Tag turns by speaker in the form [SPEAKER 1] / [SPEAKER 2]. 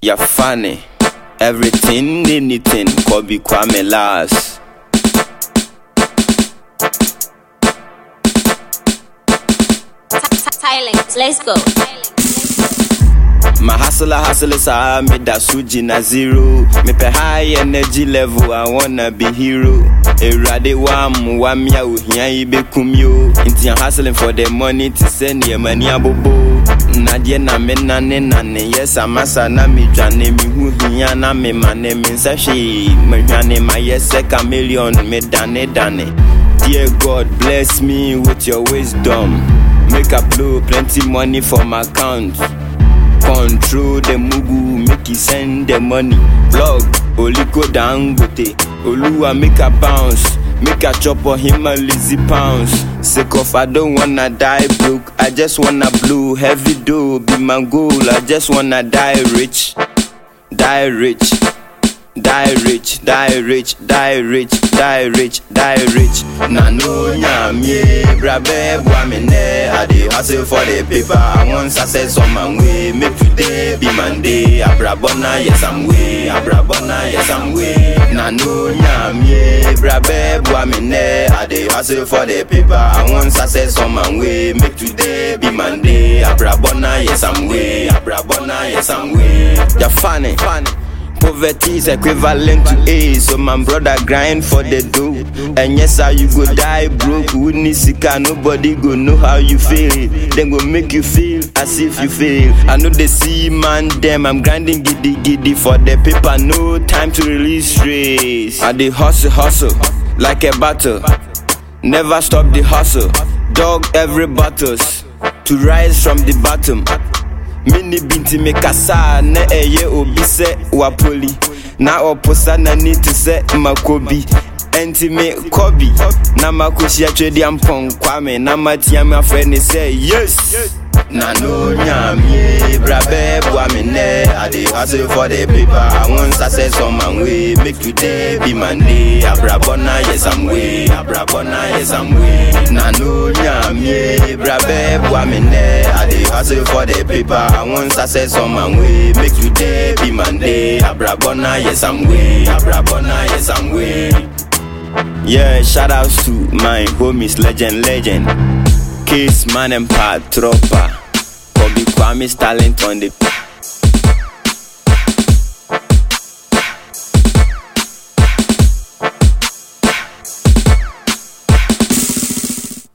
[SPEAKER 1] You're funny. Everything, anything, Kobe Kwame last.
[SPEAKER 2] Silence. Let's go.
[SPEAKER 1] My hustler hustle sa me da suji na zero. Me pe high energy level, I wanna be hero. Erade wam wam ya uhia ibe kumyo. Inti I'm hustling for the money to send ye money abobo. Nadie na me nane nane yes amasa na me dwane me hu hia na me mane me nsa hwe. Me hwane my yes chameleon me dane dane. Dear God, bless me with your wisdom. Make I blow plenty money for my account. Control the mugu, make it send the money. Blog, Oliko Dangote, Oluwa make a bounce. Make a chop on him a lazy pounds. Sick of I don't wanna die broke. I just wanna blow heavy dough. Be my goal. I just wanna die rich. Die rich. Die rich, die rich, die rich, die rich, die rich. Na no nyamie, brabe boamene. I dey hustle for the paper. I want success on my way. Make today be Monday. Abrabona, yes I'm way. Abrabona, yes I'm way. Na no nyamie, brabe boamene. I dey hustle for the paper. I want success on my way. Make today be Monday. Abrabona, yes I'm way. Abrabona, yes I'm way. You're funny, funny. Poverty is equivalent to AIDS, so my brother grind for the dough. And yes, how you go die broke, who need sika, nobody go know how you feel. Then go make you feel as if you fail. I know they see man them, I'm grinding giddy giddy for the paper, no time to release stress. I dey hustle hustle like a battle, never stop the hustle. Dog every battles to rise from the bottom. Mini binti me kasa na ɛyɛ obi sɛ wapoli na ɔposa n'ani te sɛ makobi ɛnti me kɔbi na makohyia twɛdi ampɔn kwame na matia me afrɛ ne sɛ yes na no nyamie brabɛ boa me nɛ I dey hustle for the paper I want success on my way make today be Monday abrabɔna yes I'm way abrabɔna yes I'm way na no nyamie brabɛ boa me nɛ I dey hustle for the paper I want success on my way make today be Monday abrabɔna yes I'm way abrabɔna yes I'm way yeah, shout outs to my homies, legend, legend. Case man and Pat Tropa. Kobe Kwame's talent on the